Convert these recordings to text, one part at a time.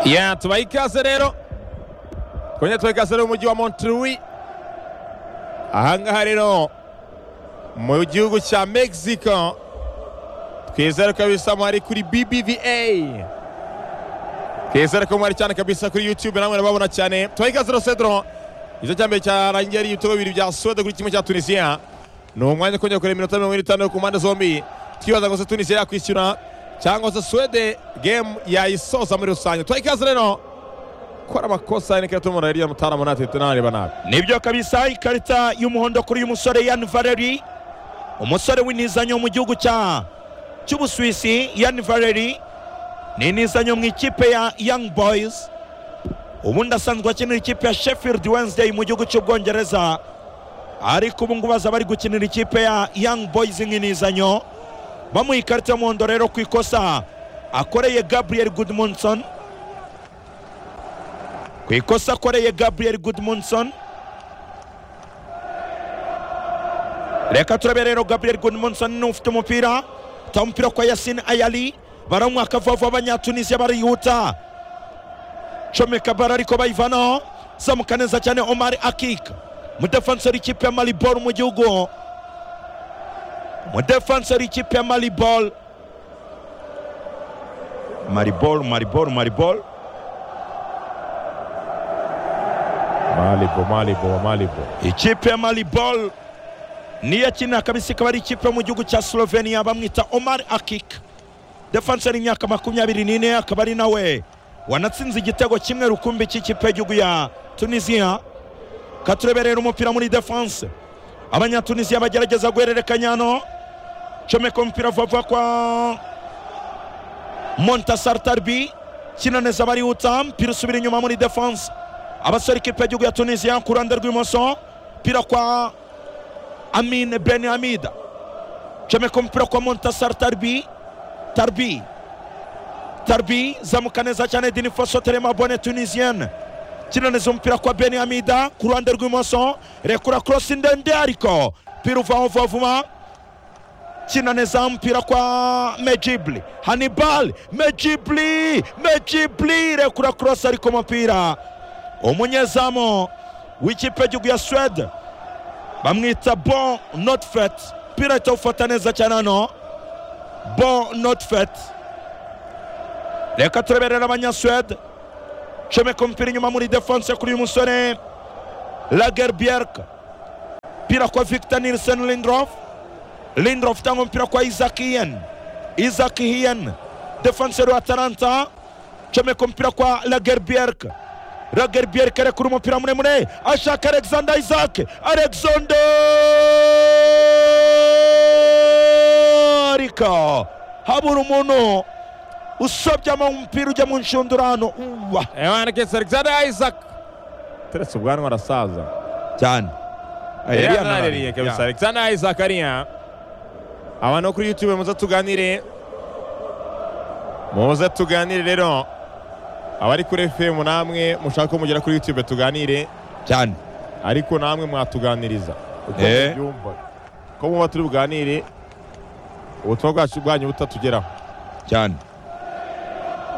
ya tubaha ikaze rero twongere tubaha ikaze rero mu mujyi wa monterey ahangaha rero mu gihugu cya mexico twizere kabisa mwari kuri bbva twizere ko mwari cyane kabisa kuri youtube namwe murababona cyane tubaha ikaze rero cedro igice cya mbere cyarangiye ari ibitego bibiri bya suwede kuri kimwe cya tunisiya ni umwanya kongera kureba iminota mirongo ine n'itanu ku mpande zombi twibaza ngo se tunisiya yakwishyura cyangwa se suwede gemu yayisoza muri rusange tubaha ikaze rero gukora amakosa ni ikarita y'umuhondo iriya mutaramu natwe tunareba nabi nibyo kabisa ikarita y'umuhondo kuri uyu musore yan valeri umusore w'intizanyo mu gihugu cya cy'ubusuwisi yan valeri ni intizanyo mu ikipe ya young boys ubundi asanzwe akinira ikipe ya sheffield wednesday mu gihugu cy'ubwongereza ariko ubu ngubu aza bari gukinira ikipe ya young boys nk'intizanyo bamuha ikarita y'umuhondo rero ku ikosa akoreye gabriel goodmunson ku ikosa akoreye gabriel goodmunson reka turabe rero gabriel goodmunson ni ufite umupira ta umupira kwa yasin ayali baramuha akavava abanyatunisiya barihuta comeka bara ariko bayivanaho zamuka neza cyane omar akik umudefanseri ikipe ya maribol mu gihugu umudefanseri ikipe ya maribol maribol maribol maribol malibu malibu malibu ikipe ya maribol niyo akina kabisa ikaba ari ikipe yo mu gihugu cya slovenia bamwita omar akik defanseri y'imyaka makumyabiri n'ine akaba ari nawe wanatsinze igitego kimwe rukumbi cy'ikipe y'igihugu ya tunisiya katureberera umupira muri defanse abanyatunisiya bagerageza guhererekanya hano comeka umupira vuba kwa montasar tarbi kina neza abarihuta mpira usubira inyuma muri defanse abasore ikipe y'igihugu ya tunisiya ku ruhande rw'imoso mpira kwa amine ben hamida comeka umupira kwa montasar tarbi tarbi tarbi zamuka neza cyane dini fosoterema bone tunisienne kinaniza umupira kwa beni hamida ku ruhande rw'imoso rekura korosi ndende ariko mpira uvaho vuba vuba kinaniza umupira kwa mejibli hanibal mejibli mejibli rekura korosi ariko umupira umunyezamu w'ikipe y'igihugu ya swede bamwita bon notfet mpira ahita awufata neza cyane hano bon notfet reka tureberera abanyasuwede comeka umupira inyuma muri defanse kuri uyu musore lagerbierk mpira kwa victor nilsen lindrof lindrof utanga umupira kwa isaac hien isaac hien defanseri wa atalanta comeka umupira kwa lagerbierk lagerbierk arekura umupira muremure ashaka alexander isaac alexander ariko habura umuntu usobyamo umupira ujya mu nshundurano uwa emanekesi alexander isaac teretse ubwanwa arasaza cyane yari yanaririye kabisa alexander isaac ariya abantu kuri youtube muze tuganire muze tuganire rero abari kuri efemu namwe mushaka ko mugera kuri youtube tuganire cyane ariko namwe mwatuganiriza uko Eh. mubyumva ko muba turi buganire ubutumwa bwacu bwanyu butatugeraho cyane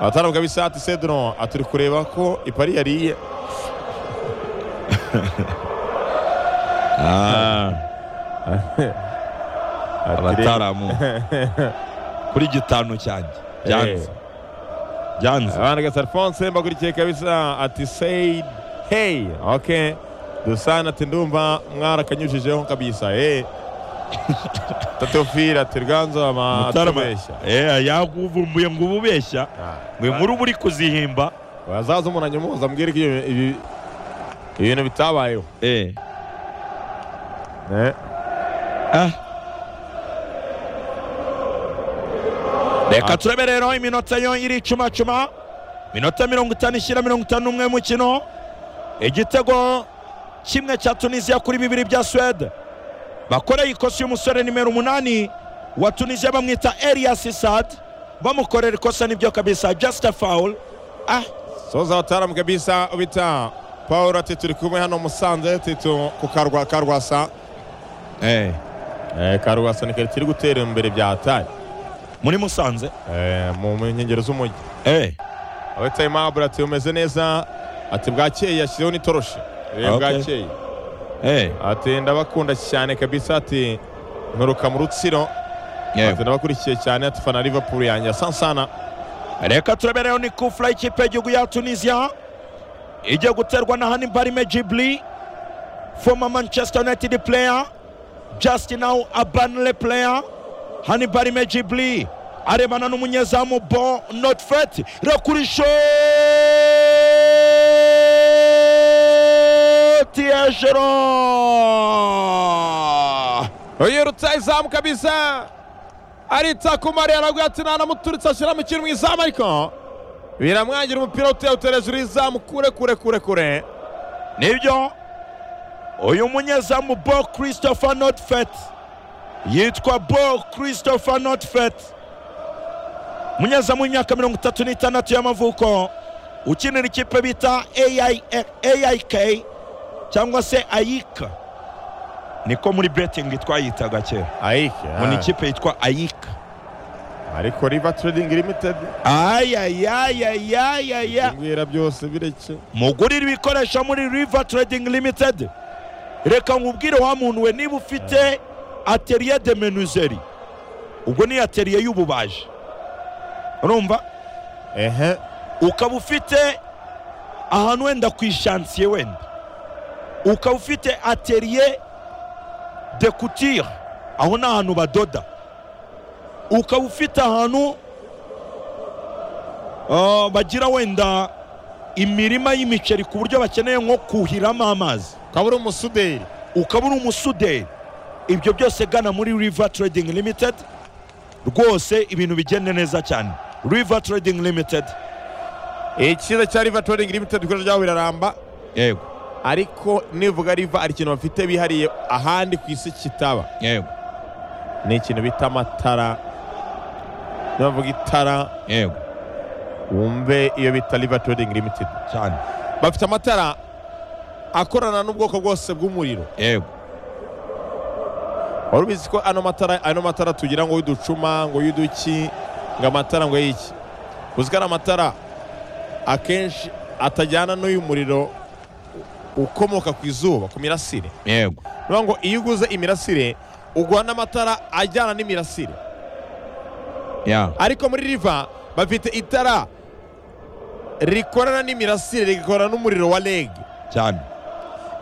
ahatarabuka bisati cedron aturi kureba ko ipari yariye abataramu kuri gitanu cyanjye byanze byanze abana gasa alphonse mbakurikiye kabisa ati said hey ok dusana ati ndumva mwarakanyujijeho kabisa hey tatofira ati rwanza ama Mutarama atubeshya eh yaguvumbuye ngo ububeshya ngo inkuru uba uri kuzihimba wazaza umuntu anyomoza ambwira ko ibyo- ibi- ibintu bitabayeho eh Eh. ah reka turebe rero iminota yo iri icumacuma iminota mirongo itanu ishyira mirongo itanu n'umwe mukino igitego kimwe cya tunisiya kuri bibiri bya suwede bakoreye ikosa y'umusore nimero umunani wa tunisiya bamwita elias sad bamukorera ikosa nibyo kabisa just a foul ah soza abataramu kabisa bita paul ati turi kumwe hano musanze titu ku karwa karwasa eh Eh, karwasa ni kari kiri gutera imbere bya hatari muri musanze Eh, mu nkengero z'umujyi eh abatayimu aburati bumeze neza ati bwakeye yashyizeho n'itoroshi rero Okay. bwakeye Eh, ati ndabakunda cyane kabisa ati nturuka mu rutsiro ati yewe. ndabakurikiye cyane ati fana Liverpool yanjye asansana reka turabereyeho ni kufura y'ikipe y'igihugu ya tunisiya igiye guterwa na hanibarime jibuli foma manchester united player justin now abanle player hanibarime jibuli arebana n'umunyezamu bo notfet rakurisho tiyejero uyu rutsa izamu kabisa arita ku mariya araguye ati nanamuturitse ashyira mu kintu mu izamu ariko biramwangira umupira utewutera hejuru y'izamu kure kure kure kure nibyo uyu munyezamu bo christopher notfet yitwa bo christopher notfet umunyezamu w'imyaka mirongo itatu n'itandatu y'amavuko ukinira ikipe bita AI aik cyangwa se ayika niko muri betingi twayitaga kera ayike ngo ni ah. ikipe yitwa ayika ariko riva trading limited ayayayayaya mbwira byose bireke mugurire ibikoresho muri river trading limited reka nkubwire wa muntu we niba ufite ateriye de menuzeri ubwo ni ateriye y'ububaji urumva ehe ukaba ufite ahantu wenda ku ishansiye wenda ukaba ufite ateriye de kutire aho ni ahantu badoda ukaba ufite ahantu ah, bagira wenda imirima y'imiceri ku buryo bakeneye nko kuhiramo amazi ukaba uri umusuderi ukaba uri umusuderi ibyo byose gana muri river trading limited rwose ibintu bigende neza cyane river trading limited icyiza cya riva trading limited ibikorwa byabo biraramba yego ariko nivuga riva hari ikintu bafite bihariye ahandi ku isi kitaba yego ni ikintu bita amatara nibavuga itara yego wumve iyo bita riva trading limited cyane bafite amatara akorana n'ubwoko bwose bw'umuriro yego wari ubizi ko ano matara ano matara tugira ngo y'uducuma ngo y'uduki ngo amatara ngo y'iki uzi ko ano matara akenshi atajyana n'uyu muriro u- ukomoka ku izuba ku mirasire yego niyo ngo iyo uguze imirasire ugura n'amatara ajyana n'imirasire ya ariko muri riva bafite itara rikorana n'imirasire rigakorana n'umuriro wa reg cyane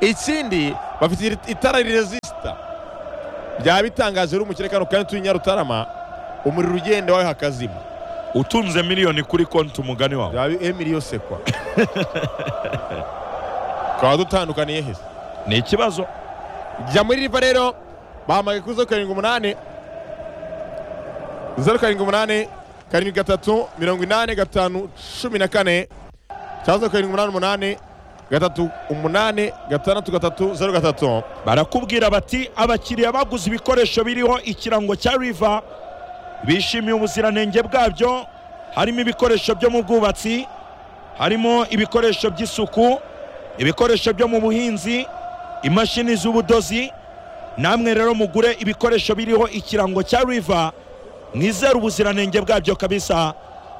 ikindi bafite iri- itara rirezisita byaba bitangaje uri umukire kano kandi turi nyarutarama umuriro ugenda wawe hakazima utunze miliyoni kuri konti umugani wawe byaba emiri yose kwa twaba dutandukaniye heza ni ikibazo jya muri riva rero bahamagaye kuri zeru karindwi umunani zeru karindwi umunani karindwi gatatu mirongo inani gatanu cumi na kane cyangwa zeru karindwi umunani umunani gatatu umunani gatandatu gatatu zeru gatatu barakubwira bati abakiriya baguze ibikoresho biriho ikirango cya riva bishimiye ubuziranenge bwabyo harimo ibikoresho byo mu bwubatsi harimo ibikoresho by'isuku ibikoresho byo mu buhinzi imashini z'ubudozi namwe rero mugure ibikoresho biriho ikirango cya riva mwizere ubuziranenge bwabyo kabisa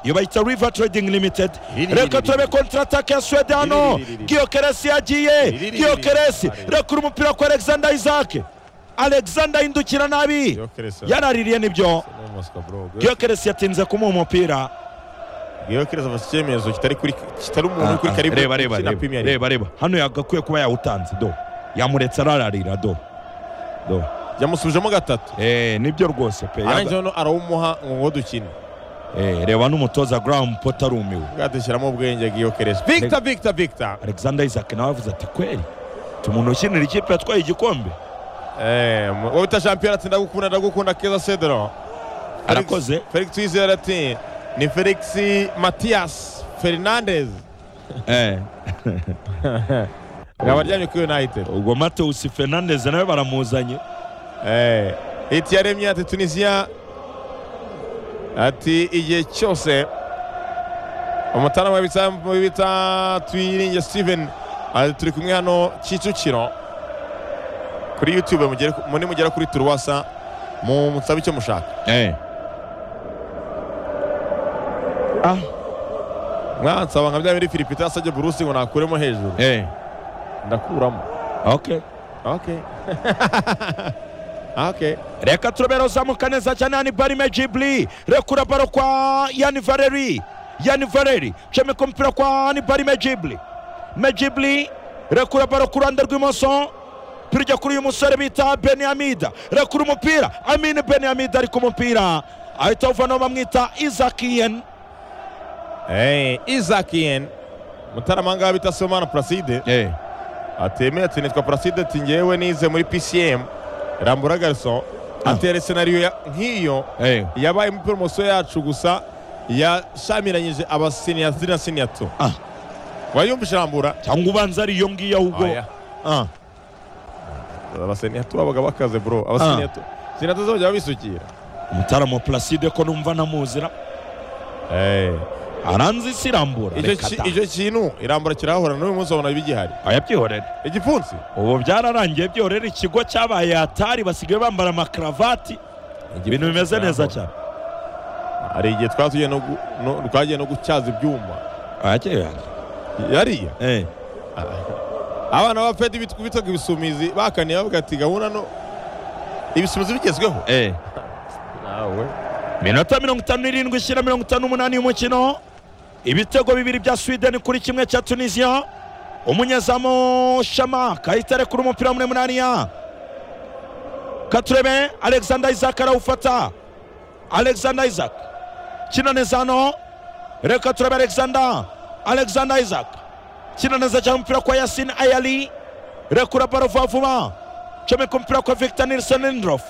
iyo bayita riva trading limited Riri, reka riri, turebe riri. kontaratake ya suwede hano Riri, riri, riri. giyokeresi yagiye Riri, riri, giyokeresi riri. rekura umupira kwa alexander isaac alexander yindukira nabi yaraririye nibyo giyokeresi yatinze kumuha umupira giyokereza afashe icyemezo kitari kuri kitari umuntu uri kuri Ah, karibu reba reba na reba, Premier League. reba reba hano yagakwiye kuba yawutanze do yamuretse arararira do do yamusubijemo gatatu eh nibyo rwose pe yaga- arangije noneho arawumuha ngo ngo dukine eh reba n'umutoza graham potter arumiwe bwadushyiramo ubwenge giyokereza victor victor victor alexander isaac nawe avuze ati kweli tumuntu ukinira ikipe yatwaye igikombe Eh, mu- wowe bita shampiyona ati ndagukunda ndagukunda keza cedro arakoze felix twizera ati ni felix matias fernandez eh ngaba aryamye kuri united ubwo mateus fernandez nawe baramuzanye Eh, hiti yaremye ati tunisiya ati igihe cyose umutarama w'ibitsa- w'ibita twiringe steven ati turi kumwe hano kicukiro kuri youtube mugere ku- mu- nimugera kuri turuwasa mu musabe icyo mushaka Eh. Ah. mwansaba nka bya biri Philippe yasabye Bruce ngo nakuremo hejuru eh ndakuramo okay okay okay reka turobere uzamuka neza cyane yani barime jibli rekura baro kwa yani valeri yani valeri cemeka umupira kwa yani barime jibli mejibli rekura baro ku ruhande rw'imoso pirya kuri uyu musore bita beniyamida rekura umupira amini beniyamida ari ku mupira ahita awuvanaho bamwita izakiyen hey, Isaac Yen mutaramanga bita Somana Placide atemeye ati nitwa Placide ati ngewe nize muri PCM Rambura Garçon Ah. atera scenario ya- nk'iyo yabaye mu promoso yacu gusa yashamiranyije abasiniya zina siniya tu Ah. wayumvishe Rambura cyangwa ubanza ari iyo ngiyo ahubwo Oya. Ah, abasiniya tu babaga bakaze bro abasiniya tu siniya tu zajya babisukira umutaramo placide ko numva namuzira Eh, aranzi isi irambura icyo reka ki- da. icyo kintu irambura kirahahora n'uyu munsi babona bigihari ayabyihorere igipfunsi ubu byararangiye byorera ikigo cyabaye atari basigaye bambara amakaruvati ibintu bimeze neza cyane hari igihe twatugiye no gu- no- twagiye no gutyaza ibyuma yariya Eh, abana ba fedi bit- bitaga ibisumizi bakaniye bavuga ati gahunda no ibisumizi bigezweho eh. nawe minota mirongo itanu n'irindwi ishyira mirongo itanu n'umunani y'umukino ibitego bibiri bya sweden kuri kimwe cya tunisiya umunyezamu shama kahita arekura umupira muri munaniya katurebe alexander isaac arawufata alexander isaac kina neza hano reka turebe alexander alexander isaac kina neza cyane umupira kwa yasin ayali rekura baro vuba vuba comeka umupira kwa victor nilson lindrof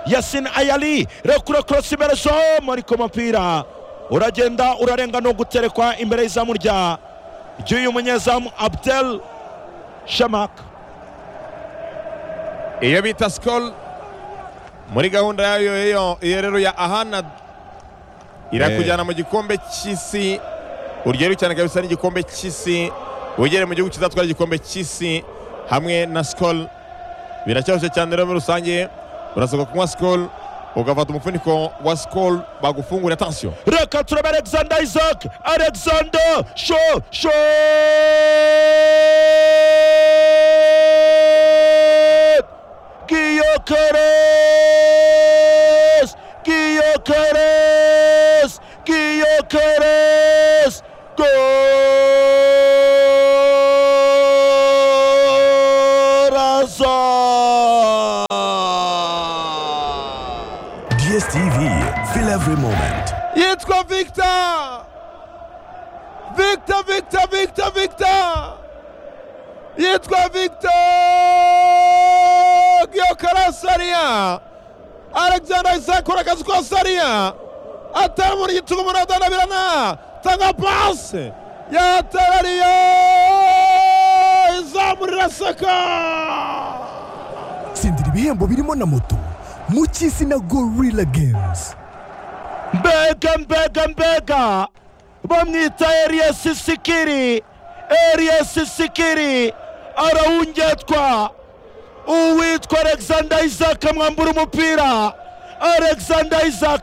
yasin ayali rekura korosi imbere so mariko umupira uragenda urarenga no guterekwa imbere y'izamu rya ry'uyu munyezamu abdel shamak iyo bita sikoro muri gahunda yayo iyo- iyo rero ya ahana irakujyana mu gikombe cy'isi uryeru cyane kabisa n'igikombe cy'isi wegere mu gihugu kizatwara igikombe cy'isi hamwe na sikoro biracyarushye cyane rero muri rusange urasabwa kunywa sikoro ugafata umufuniko wa sikoro bagufungurira atansiyo reka turebe alexander isaac alexander sho sho giyokeres giyokeres giyokeres goraza DSTV, feel every moment. yitwa victor victor victor victor victor yitwa victor giokarasariya alexander isaac ukora akazi kwa sariya atera umuntu igitugu umuntu atanabirana tanga pasi yatarariye izamu riraseka tsindira ibihembo birimo na moto mu cy'isi na gorilla games mbega mbega mbega bamwita eriyesi sikiri eriyesi sikiri arawungetwa uwitwa alexander isaac amwambura umupira alexander isaac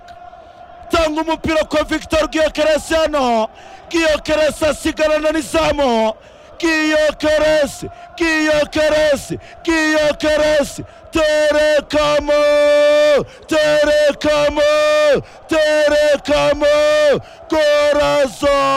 tanga umupira kwa victor giyokeresi hano giyokeresi asigarana n'izamu giyokeresi giyokeresi giyokeresi terekamo terekamo terekamo korazo